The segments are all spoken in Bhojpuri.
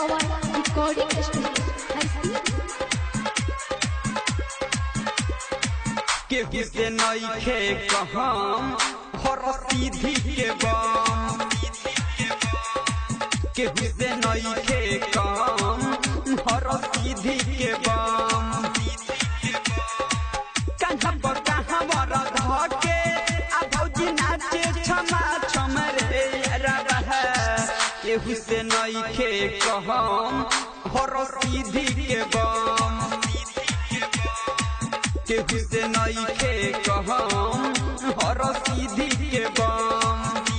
Sawan Recording Studio. Hasti. केहू से नईखे कहम हर सीधी के बम केहू से नईखे कहम हर सीधी के बम कहाँ पर कहाँ बर धके आ भौजी नाचे छमा छम रे रह केहू से नईखे कहम हर सीधी के बम केहू से नईखे कहम हर सीधी के बम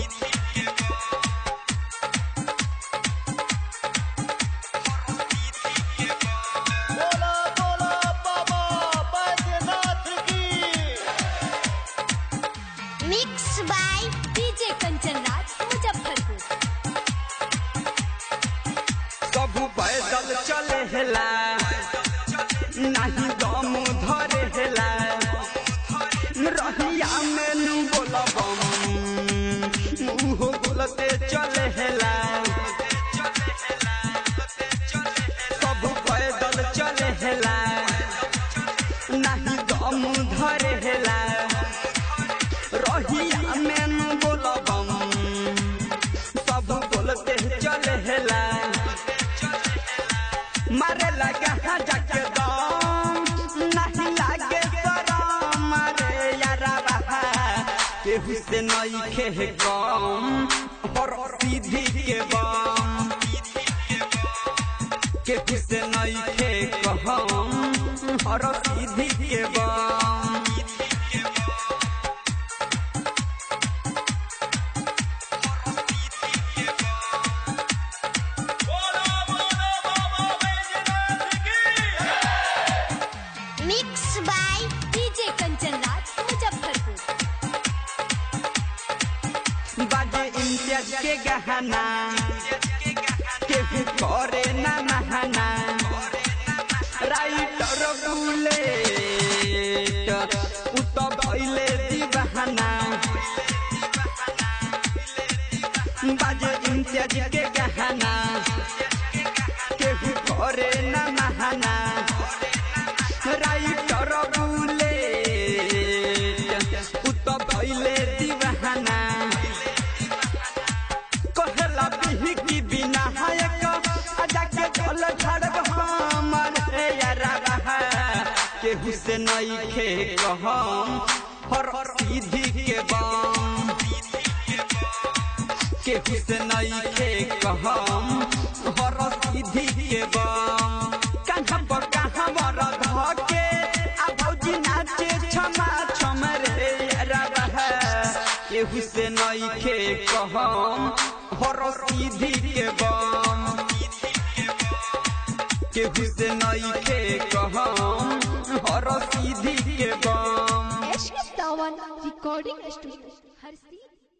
बोला बोला बाबा बैद्यनाथ की Mix by DJ Kanchan Raj Muzaffarpur. सब पैदल चले हेला नहीं दम धरे हेला रहिया में नू बोलबम मुहो बोलते चले हेला सब पैदल चले हेला नहीं दम धरे हेला रहिया में नू बोलबम सब बोलते चले हेला मारे लगा हाँ जाके दम नहीं लागे शरम मारे यारा बहा केहू से नहीं खे गम हर सीधी के बम केहू से नहीं खे कहम हर सीधी के बम बोला बोला बाबा बैद्यनाथ की Mix by DJ Kanchan Raj Muzaffarpur. बाजे इम्तियाज के गहना केहू करे ना नहाना राइटर बुलेट उ तो भइले दीवाना बाजे इम्तियाज के गहना केहू करे ना नहाना राइटर बुलेट उ तो भइले दीवाना कहला बिही की बिना हायक आजा के जल झड़ब हमर हे यारा रहा केहू से नहीं खे कहम हर सीधी के बम केहू से नहीं खे कहम हर सीधी के बम कहाँ पर कहाँ बर धके आ भौजी नाचे छमा छम रे यारा रहा केहू से नहीं खे कहम हर सीधी के बम केहू से नहीं खे कहम हर सीधी के बम SK Sawan Recording Studio. Hasti.